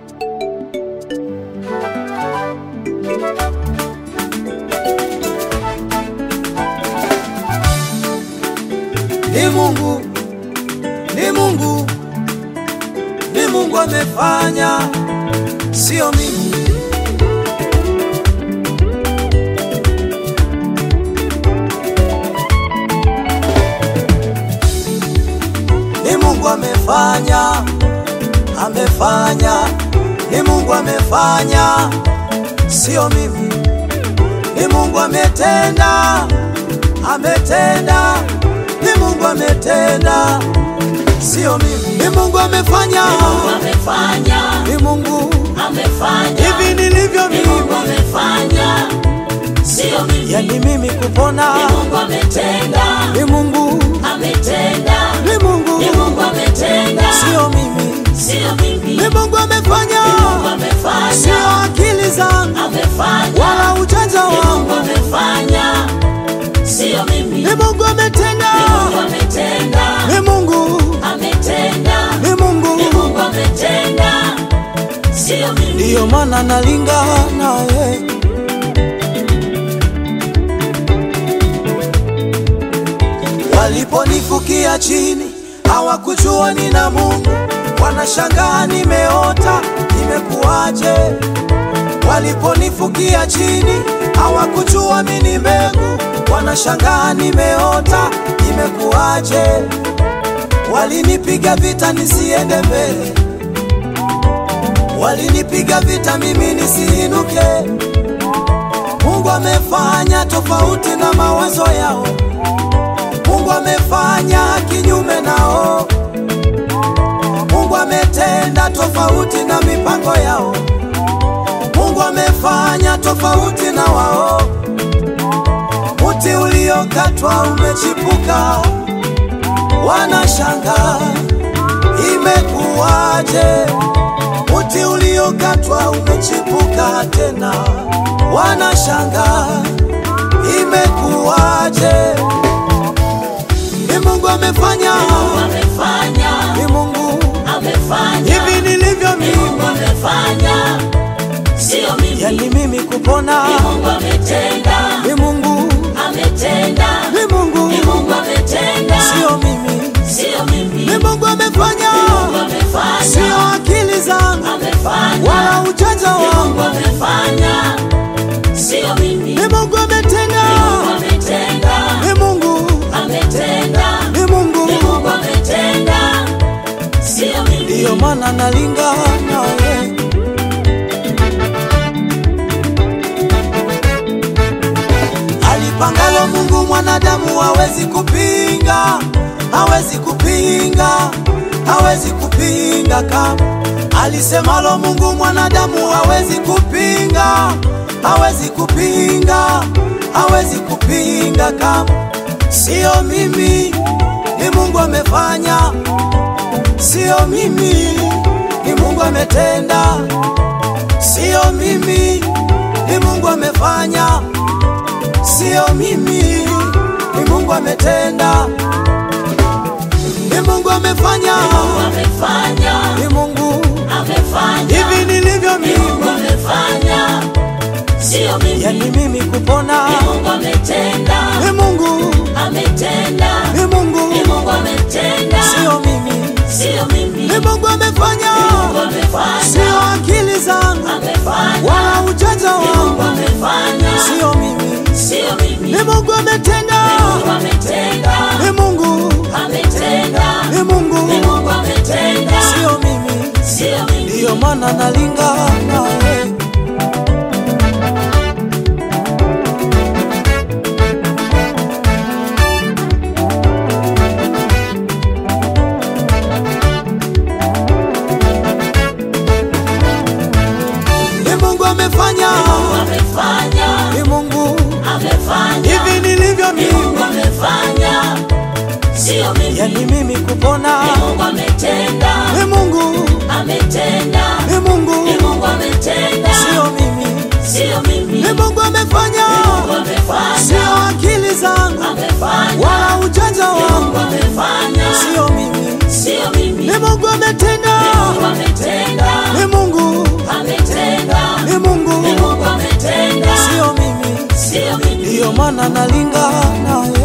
Ni Mungu, ni Mungu, ni Mungu amefanya, sio mimi. Ni Mungu amefanya, amefanya, ni Mungu amefanya, sio mimi. Ni Mungu ametenda, ametenda, ni Mungu ametenda, sio mimi. Ni Mungu amefanya, amefanya ni Mungu amefanya hivi nilivyo ni Mungu mimi, amefanya sio mimi yani mimi kupona, ni Mungu ametenda ni Mungu, ametenda ni Mungu, ni Mungu ametenda sio mimi. sio mimi Ni Mungu amefanya, Mungu amefanya sio akili zangu amefanya wala ujanja ni Mungu wangu. amefanya sio mimi Ni Mungu ametenda, ni Mungu ametenda ni Mungu, ametenda ni ni Mungu, Mungu ametenda sio mimi ndiyo maana nalingana naye. Waliponifukia chini hawakujua nina Mungu, wanashangaa nimeota, imekuwaje? Waliponifukia chini hawakujua mimi ni mbegu, wanashangaa nimeota, imekuwaje? Walinipiga vita nisiende mbele, walinipiga vita mimi nisiinuke. Mungu amefanya tofauti na mawazo yao. Mungu amefanya kinyume nao. Mungu ametenda tofauti na mipango yao. Mungu amefanya tofauti na wao. Mti uliokatwa umechipuka, wanashangaa imekuwaje? Mti uliokatwa umechipuka tena, wanashangaa imekuwaje? Ni Mungu amefanya, amefanya ni Mungu amefanya hivi nilivyo ni Mungu mimi, amefanya sio mimi yani mimi kupona, ni Mungu ametenda ni Mungu, ametenda ni Mungu, ni Mungu ametenda sio mimi, sio mimi ni Mungu amefanya, Mungu amefanya sio akili zangu amefanya wala ujanja ni Mungu wangu, amefanya sio mimi ni Mungu ametenda, Mungu ametenda ni Mungu, ametenda ni Mungu, ni Mungu ametenda sio mimi ndiyo maana nalingana naye. Alipangalo Mungu mwanadamu hawezi kupinga, hawezi kupinga, hawezi kupinga kama alisemalo Mungu mwanadamu hawezi kupinga, hawezi kupinga, hawezi kupinga kama sio mimi, ni Mungu amefanya, sio mimi, ni Mungu ametenda, sio mimi, ni Mungu amefanya sio mimi, ni Mungu ametenda, ni Mungu amefanya, amefanya ni Mungu amefanya hivi nilivyo ni Mungu mimi, amefanya sio mimi yani mimi kupona, ni Mungu ametenda ni Mungu, ametenda ni Mungu, ni Mungu ametenda sio mimi, sio mimi ni Mungu amefanya, Mungu amefanya sio akili zangu amefanya wala ujanja Mungu wangu, amefanya sio mimi, sio mimi ni Mungu ametenda, Mungu ametenda ni Mungu, ametenda ni ni Mungu, Mungu ametenda sio mimi, sio mimi ndiyo maana nalingana naye. Ni Mungu amefanya, amefanya ni Mungu amefanya hivi nilivyo ni Mungu mimi, amefanya sio mimi yani mimi kupona, ni Mungu ametenda ni Mungu, ametenda ni Mungu, ni Mungu ametenda sio mimi, sio mimi ni Mungu amefanya, Mungu amefanya sio akili zangu amefanya wala ujanja Mungu wangu, amefanya sio mimi, sio mimi ni Mungu ametenda, Mungu ametenda ni Mungu, ndiyo maana nalinga nawe